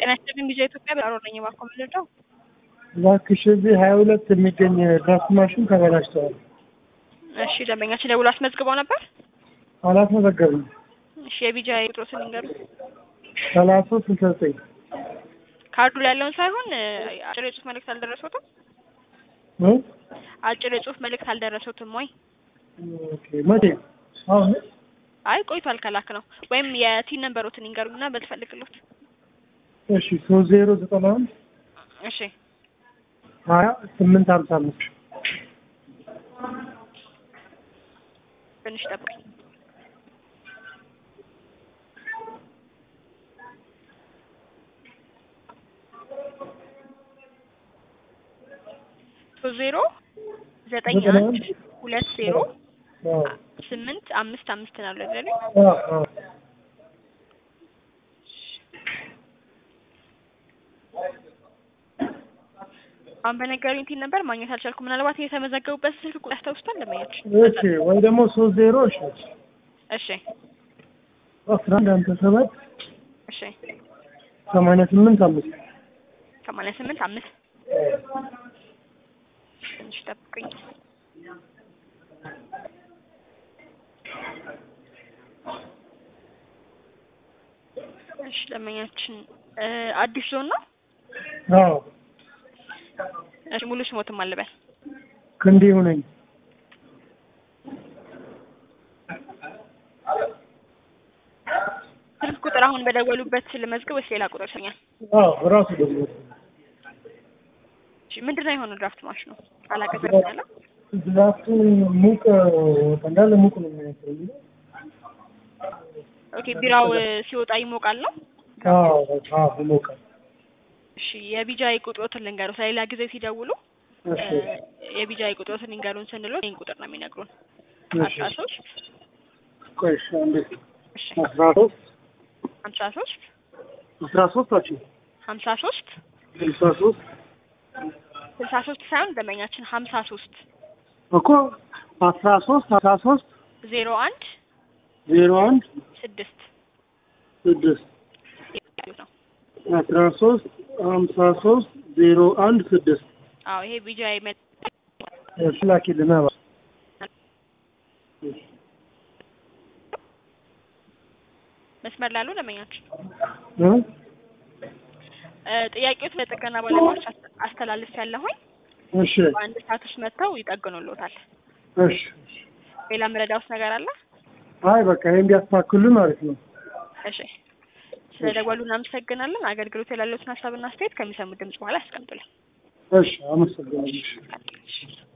ጤና ይስጥልኝ ቪዛ ኢትዮጵያ በጣሮ ነኝ ባኮ ምልደው እባክሽ እዚህ ሀያ ሁለት የሚገኝ ድራፍት ማሽን ተበላሽተዋል። እሺ ደንበኛችን ደውሎ አስመዝግበው ነበር አላስመዘገብንም። እሺ የቪዛ ቁጥሮትን ንገሩ ሰላሳ ስልሳ ዘጠኝ ካርዱ ላይ ያለውን ሳይሆን አጭር የጽሁፍ መልእክት አልደረሰትም እ? አጭር የጽሁፍ መልእክት አልደረሰትም ወይ ኦኬ መቼ? አሁን አይ ቆይቷል ከላክ ነው ወይም የቲን ነንበሮትን ይንገሩና በልፈልግሎት እሺ ሶስት ዜሮ ዘጠና አንድ እሺ ሀያ ስምንት ሀምሳ አምስት ትንሽ ጠብቀኝ ሶስት ዜሮ ዘጠኝ ዘጠና አንድ አንድ ሁለት ዜሮ አዎ ስምንት አምስት አምስት ነው አይደል? አዎ አዎ አሁን በነገሩኝ ቲን ነበር ማግኘት አልቻልኩም። ምናልባት የተመዘገቡበት ስልክ ቁጥር ያስታውሱታል ለማየት? እሺ ወይ ደግሞ ሶስት ዜሮ እሺ እሺ አስራ አንድ ሃምሳ ሰባት እሺ ሰማንያ ስምንት አምስት ሰማንያ ስምንት አምስት ትንሽ ጠብቁኝ። እሺ ደንበኛችን እ አዲስ ዞን ነው። አዎ እሺ ሙሉ ስሞትም አልበል ክንዴ ሁነኝ ስልክ ቁጥር አሁን በደወሉበት ልመዝግብ ወይስ ሌላ ቁጥር ይሰኛል? አዎ ራሱ ደግሞ እሺ ምንድን ነው የሆነው ድራፍት ማሽኑ አላቀዘቅዝ ያለ ድራፍቱ ሙቅ እንዳለ ሙቅ ነው የሚመስለው ኦኬ ቢራው እ ሲወጣ ይሞቃል ነው። አዎ አዎ ይሞቃል እሺ የቢጃይ ቁጥሮትን ልንገሩት ለሌላ ጊዜ ሲደውሉ እሺ እ የቢጃይ ቁጥሮትን ልንገሩን ስንለው ይህን ቁጥር ነው የሚነግሩን እሺ አስራ ሶስት ቆይ እሺ አንዴ እሺ አስራ ሶስት ሀምሳ ሶስት አስራ ሶስት ናቸው ሀምሳ ሶስት ስልሳ ሶስት ስልሳ ሶስት ሳይሆን ደንበኛችን ሀምሳ ሶስት እኮ አስራ ሶስት አስራ ሶስት ዜሮ አንድ ዜሮ አንድ ስድስት ስድስት ነው። አስራ ሶስት ሀምሳ ሶስት ዜሮ አንድ ስድስት አዎ ይሄ ቢጃይ መ እሺ ላኪልን አባ መስመር ላሉ ደንበኛችን እ? እ ጥያቄዎት ለጥገና ባለሙያዎች አስ- አስተላልፍ ያለሁኝ እሺ በአንድ ሰዓት ውስጥ መጥተው ይጠግኑልዎታል። እሺ ሌላ ምረዳውስ ነገር አለ? አይ በቃ ይሄን ቢያስተካክሉልን አሪፍ ነው እሺ ስለ ደወሉ እናመሰግናለን። አገልግሎት ያላለዎትን ሀሳብና አስተያየት ከሚሰሙት ድምጽ በኋላ ያስቀምጡልን። እሺ አመሰግናለሁ እሺ እሺ